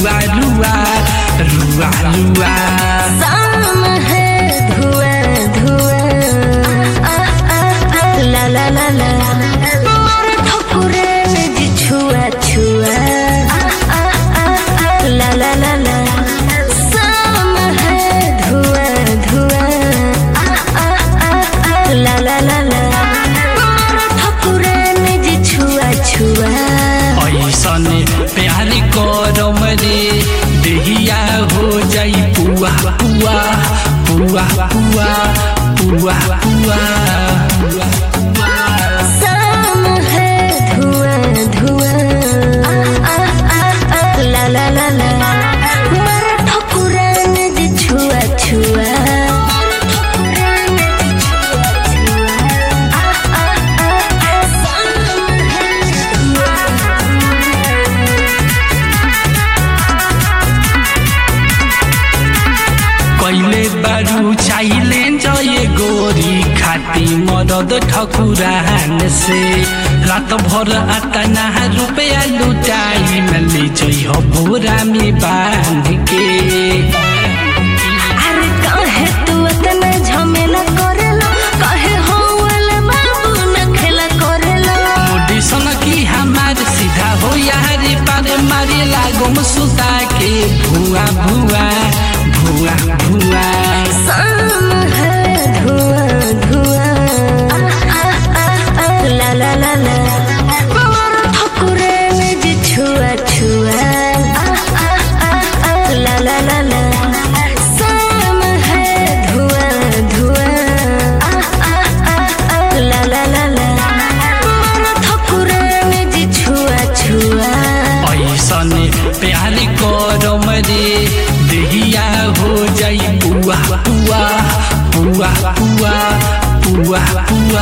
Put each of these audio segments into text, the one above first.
रुआ रुआ रुआ रुआ शाम है धुआं धुआं ला ला ला ला मार ठकुरे में जी छुआ छुआ ला ला ला ला शाम है धुआं धुआं ला ला ला ला मार ठकुरे में जी छुआ छुआ ऐसन प्यार करम रे देहिया हो जाई पुआ पुआ पुआ पुआ पुआ पुआ शाम है धुआं धुआं ला ला ला ला मार ठकुरा में जी छुआ छुआ कैले बारू चाहिले जये गोरी खाती मदद ठकुरान से रात भर आता ना रुपया लुटाई में ले जई हो बोरा में बांध के अरे काहे तू इतना झमेला करेला काहे हो वाला बाबू न खेला करेला मोडिसन की हमार सीधा हो यारी पारे मारे लागो सुता के भुआ भुआ भुआ भुआ शाम है धुआं धुआं ला ला ला ला मार ठकुरे में जी छुआ छुआ ला ला ला ला शाम है धुआं धुआं ला ला ला ला मार ठकुरे में जी छुआ छुआ ऐसन प्यार करम रे देहिया हो जाई पुआ पुआ पुआ पुआ पुआ पुआ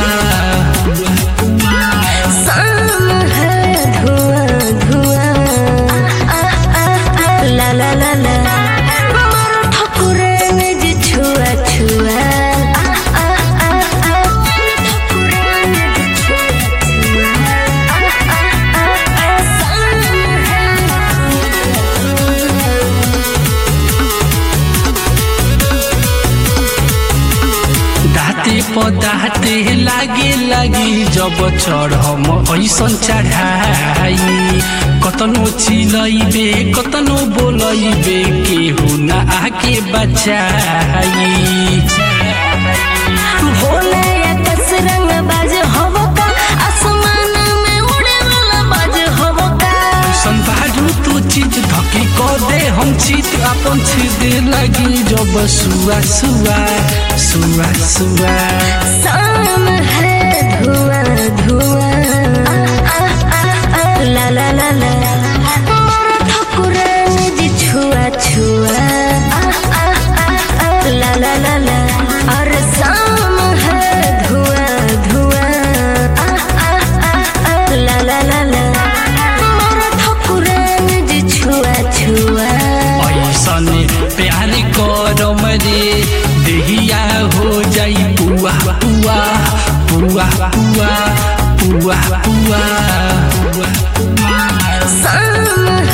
शाम है धुआं धुआं ला ला ला ला मार ठकुरे में जी छुआ छुआ दाते पदाते लागे लागी जब चढ़म ऐसन चढ़ाई कतनो चिलैबे कतनो बोलैबे केहू न आके बचाई भोला आकाश रंग बाज हवो का आसमान में उड़े वाला बाज हवो का ऐसन बारू तू चीज धके क दे हम चीत अपन छेदे लगी जब सुआ सुआ सुआ सुआ शाम है धुआं धुआं ला ला ला ला मार ठकुरे में जी छुआ छुआ ला ला ला ला और शाम है धुआं धुआं ला ला ला ला मार ठकुरे में जी छुआ छुआ ऐसन प्यार करम रे देहिया हो जाई पुआ पुआ पुआ पुआ पुआ पुआ शाम